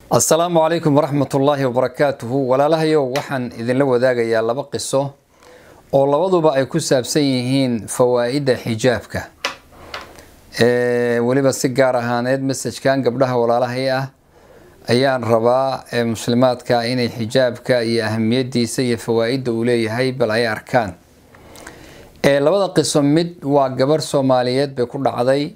asalaamu calaykum waraxmat ullaahi wabarakaatuhu walaalahayow waxaan idinla wadaagayaa laba qiso oo labaduba ay ku saabsan yihiin fawaa'idda xijaabka weliba si gaar ahaaneed masajkan gabdhaha walaalahay ah ayaan rabaa muslimaadka inay xijaabka iyo ahamiyadiisa iyo fawaa'idda uu leeyahay bal ay arkaan labada qiso mid waa gabarh soomaaliyeed bay ku dhacday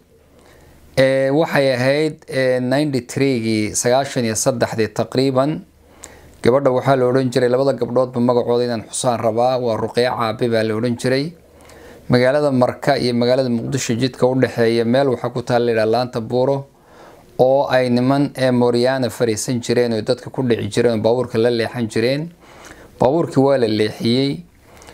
waxay ahayd ninety threegii sagaashan iyo saddexdii taqriiban gabadha waxaa la odhan jiray labada gabdhoodba magacooda inaan xusaan rabaa waa ruqyo caabi baa la odhan jiray magaalada marka iyo magaalada muqdisho jidka u dhexeeya meel waxaa ku taala layidhaha laanta buuro oo ay niman ee mooryaana fariisan jireen oo dadka ku dhici jireen oo baabuurka la leexan jireen baabuurkii waa la leexiyey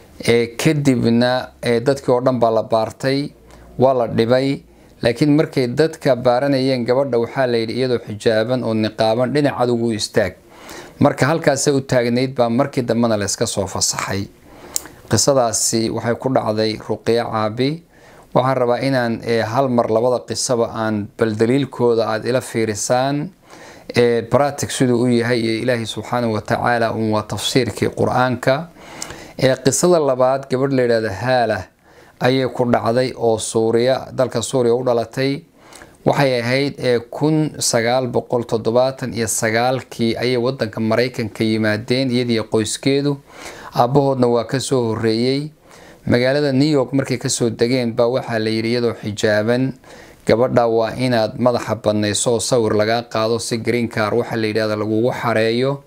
kadibna dadkii oo dhan baa la baartay waa la dhibay laakiin markay dadka baaranayeen gabadha waxaa layidhi iyadoo xijaaban oo niqaaban dhinacaad ugu istaag marka halkaasa u taagnayd baa markii dambena layska soo fasaxay qisadaasi waxay ku dhacday ruqyo caabi waxaan rabaa inaan hal mar labada qisaba aan bal daliilkooda aada ila fiirisaan bratic siduu u yahay iyo ilaahay subxaanahu watacaala un waa tafsiirkii qur-aanka qisada labaad gabadh layidhahda haala ayay ku dhacday oo suuriya dalka suuriya u dhalatay waxay ahayd kun sagaal boqol toddobaatan iyo sagaalkii ayay wadanka maraykanka yimaadeen iyadiyo qoyskeedu aabbahoodna waa kasoo horeeyey magaalada new york markay kasoo degeen baa waxaa la yidhi iyadoo xijaaban gabadha waa inaad madaxa badnayso oo sawir lagaa qaado si green car waxaa la yidhahda lagugu xareeyo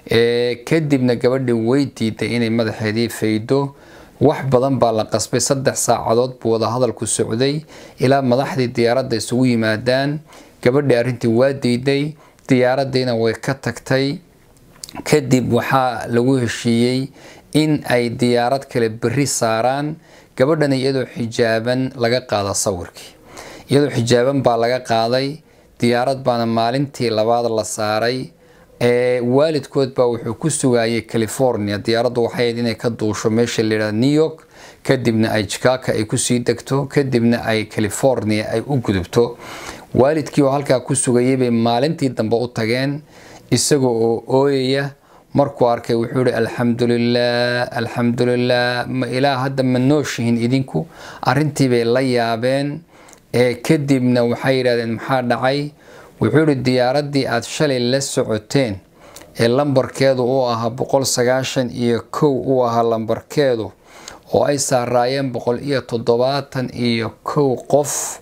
kadibna gabadhii way diiday inay madaxeedii faydo wax badan baa la qasbay saddex saacadood buu wada hadalku socday ilaa madaxdii diyaaradda isugu yimaadaan gabadhii arrintii waa diiday diyaaraddiina way ka tagtay kadib waxaa lagu heshiiyey in ay diyaarad kale berri saaraan gabadhana iyadoo xijaaban laga qaada sawirkii iyadoo xijaaban baa laga qaaday diyaarad baana maalintii labaad la saaray waalidkood baa wuxuu ku sugayay california diyaaraddu waxay inay ka duusho meesha layidhahda new york kadibna ay jikaaka ay kusii degto kadibna ay california ay u gudubto waalidkii oo halkaa ku sugayay bay maalintii dambe u tageen isaga oo ooyaya markuu arkay wuxuu yihi alxamdulilah alxamdulilah ma ilaa hadda ma nooshihin idinku arrintii bay la yaabeen kadibna waxay yidhahdeen maxaa dhacay wuxuu yihi diyaaraddii aada shalay la socoteen ee lambarkeedu uu ahaa boqol sagaashan iyo kow uu ahaa lambarkeedu oo ay saaraayeen boqol iyo toddobaatan iyo kow qof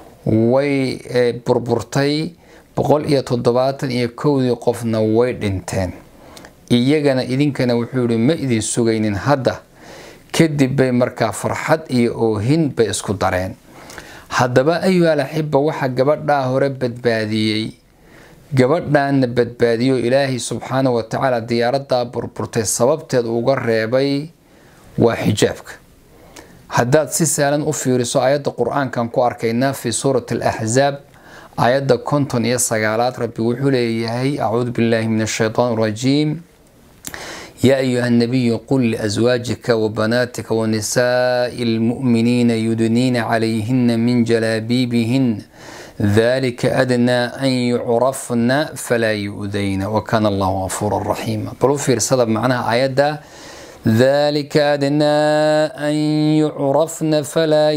way burburtay boqol iyo toddobaatan iyo kowdii qofna way dhinteen iyagana idinkana wuxuu yihi ma idin sugaynin hadda kadib bay markaa farxad iyo oohin bay isku dareen haddaba ayuhal axiba waxaa gabadhaa hore badbaadiyey gabadhaana badbaadiyo ilaahay subxaana wa tacaala diyaaradaa burburtay sababteed uga reebay waa xijaabka haddaad si sahlan u fiiriso aayadda qur-aankan ku arkaynaa fii suurati alaxzaab aayadda konton iyo sagaalaad rabbi wuxuu leeyahay acuudu billaahi min ashaytaan arajiim يا أيها النبي قل لأزواجك وبناتك ونساء المؤمنين يدنين عليهن من جلابيبهن ذلك أدنى أن يعرفن فلا يؤذين وكان الله غفورا رحيما بلو في رسالة معناها آيات ذلك أدنى أن يعرفن فلا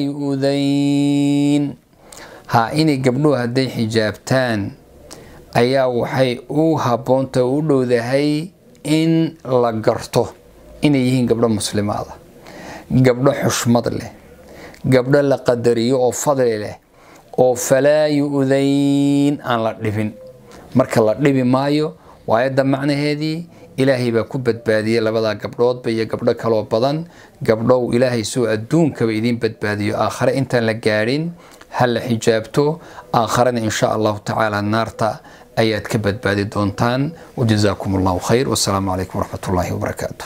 يؤذين ها إني قبلوها دي حجابتان أيا وحي أوها بونتا ولو ذهي in la garto inay yihiin gabdho muslimaada gabdho xushmad leh gabdho la qadariyo oo fadli leh oo falaa yu-dayn aan la dhibin marka la dhibi maayo waayadda macnaheedii ilaahay baa ku badbaadiyey labadaa gabdhoodba iyo gabdho kaloo badan gabdhow ilaahay suu adduunkaba idiin badbaadiyo aakhare intaan la gaadhin ha la xijaabto aakharena insha allahu tacaala naarta ayaad ka badbaadi doontaan wajazaakum allahu khayr wasalaamu calaykum waraxmat ullaahi wabarakaatu